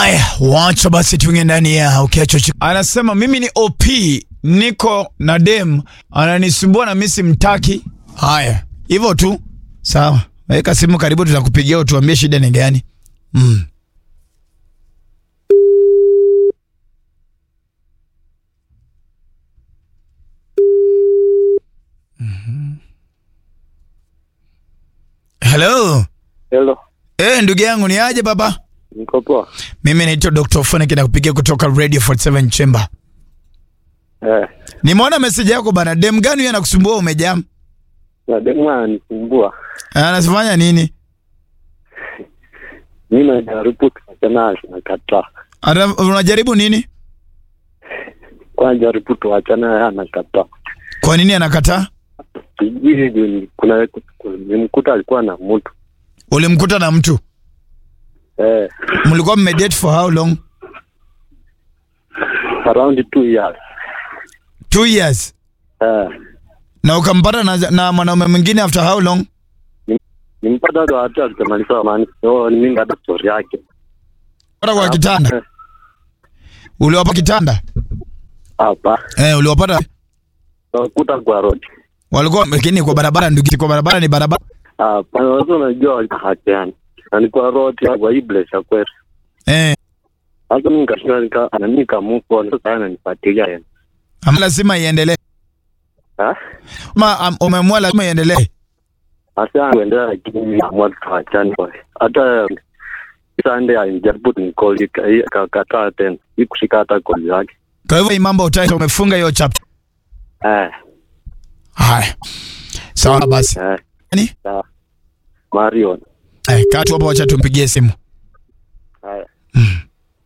Haya, wacha basi tuingie ndani ya ukiacho. chi- Anasema mimi ni OP, niko na dem ananisumbua na mimi simtaki. Haya, hivyo tu. Sawa, weka simu karibu, tutakupigia utuambie shida ni gani. Mm. Mhm. Hello. Hello, Eh, ndugu yangu ni aje baba? niko poa. Mimi naitwa Dr. Phonic na kupigia kutoka Radio 47 Chamber. Eh, Nimeona message yako bana. Dem gani huyo anakusumbua umejam? na demu ananisumbua. Anafanya nini? Mimi najaribu tuachana, anakataa. Ana- Unajaribu nini? Kwa jaribu tuachana, yeye anakataa. Kwa nini anakataa? Sijui ni- kuna nimkuta alikuwa na mtu Ulimkuta na mtu. eh, Mlikuwa mmedate for how long? around two years Two years. eh, Na ukampata na, na mwanaume mwingine after how long? nimpata ndo hata tutamaliza amani. So ni mimi hata story yake Pata kwa kitanda. Eh, Uliwapa kitanda? hapa Eh, uliwapata nakuta kwa road walikuwa lakini kwa barabara ndugu, kwa barabara ni barabara. hapa. Sasa unajua walikahakiani na ni kwa road kwa hii place ya kwetu. Eh, Sasa mimi nikashinda nika ana mimi nikamuko sasa yeye ananifuatilia yeye. ama lazima iendelee. Ah? Ma um, umeamua lazima iendelee. Hasa kuendelea lakini mimi naamua tuachane kwa. Hata Sunday alijaribu kunicall akakataa tena. Hii kushika hata call yake. Kwa hivyo hii mambo utaita umefunga hiyo chapter. Eh, Haya. Sawa basi. eh. Nani? Sawa. Marion. Eh, kaa tu hapo wacha tumpigie simu.